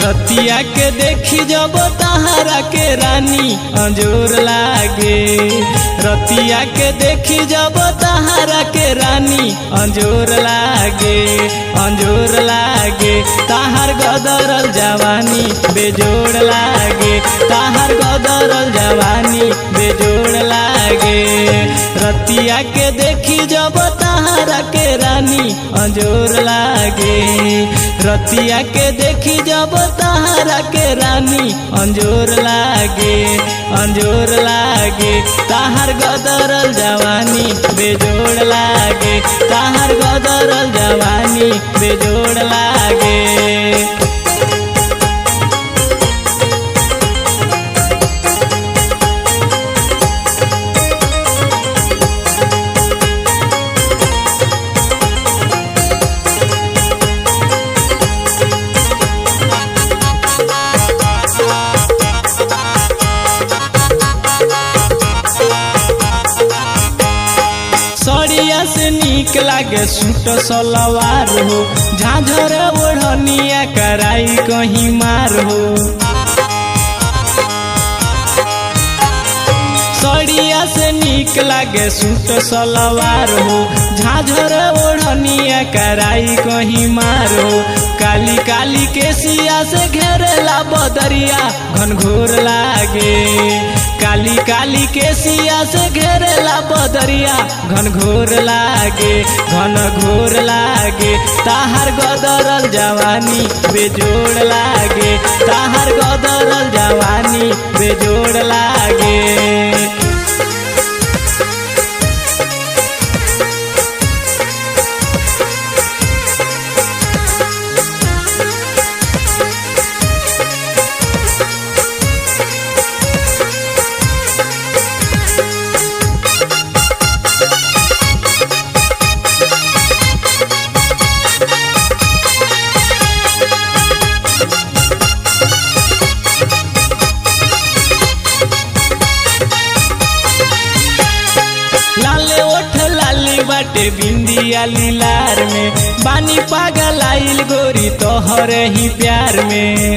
रतिया के देखी जब तहारा के रानी अंजोर लागे रतिया के देखी जब तहारा के रानी अंजोर लागे अंजोर लागे ताहार गदरल जवानी बेजोड़ लागे ताहार गदरल जवानी बेजोड़ लागे रतिया के देखी जब तहारा के रानी अंजोर लागे रतिया के देखी जब तहारा के रानी अंजोर लागे अंजोर लागे ताहार गदरल जवानी बेजोड़ लागे ताहार गदरल जवानी बेजोड़ लागे सड़िया से निक लागे सूट सलवार हो झाझर ओढ़निया कराई कहीं मार हो सड़िया से निक लागे सूट सलवार हो झाझर ओढ़निया कराई कहीं मार हो काली काली के सिया से घेरेला बदरिया घनघोर लागे काली काली के सिया से घेरेला बदरिया घन घोर लागे घन घोर लागे ताहार गदरल जवानी बेजोड़ लागे ताहार गदरल जवानी बेजोड़ लागे लाले ओठ लाली बाटे बिंदिया लीलार में बानी पागल आइल गोरी तोहर ही प्यार में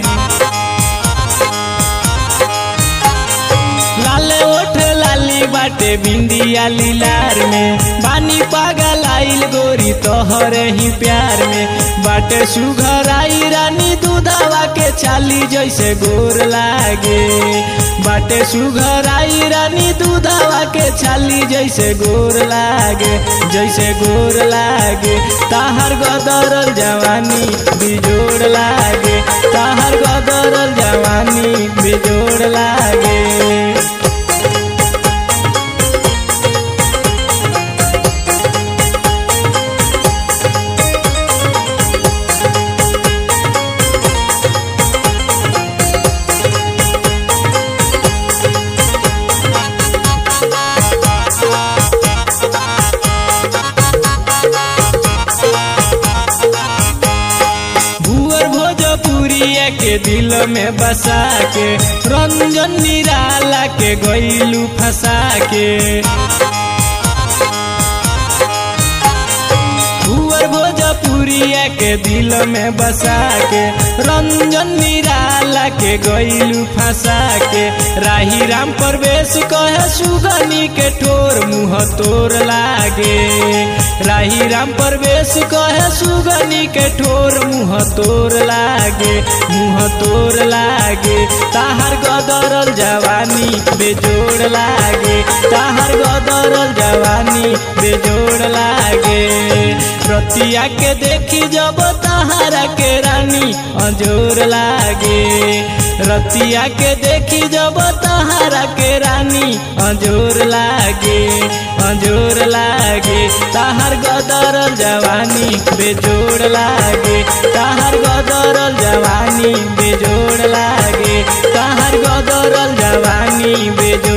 लाले ओठ लाली बाटे बिंदिया लीलार में बानी पागल आइल गोरी तोहर ही प्यार में बाटे सुघर आई रानी दूधावा के चाली जैसे गोर लागे बाटे सुघर आई रानी दूधावा के छाली जैसे गोर लागे जैसे गोर लागे ताहर गदरल जवानी बिजोड़ लागे ताहर गदरल जवानी बिजोड़ लागे भुअर भोजपुरिया के दिल में बसा के रंजन निराला के गईलू फंसा के भुअर भोजपुरिया के दिल में बसा के रंजन निराला के गईलू फंसा के राही राम प्रवेश कहे सुगनी के ठोर मुँह तोर लागे राही राम प्रवेश कहे सुगनी के ठोर मुँह तोर लागे मुँह तोर लागे ताहर गदरल जवानी बेजोड़ लागे ताहर गदरल जवानी बेजोड़ लागे रतिया के देखी जब तहारा के रानी अजोर लागे रतिया के देखी जब तहारा के रानी अजोर लागे अजोर लागे ताहर गदरल जवानी बेजोड़ लागे ताहर गदरल जवानी बेजोड़ लागे ताहर गदरल जवानी बेजोड़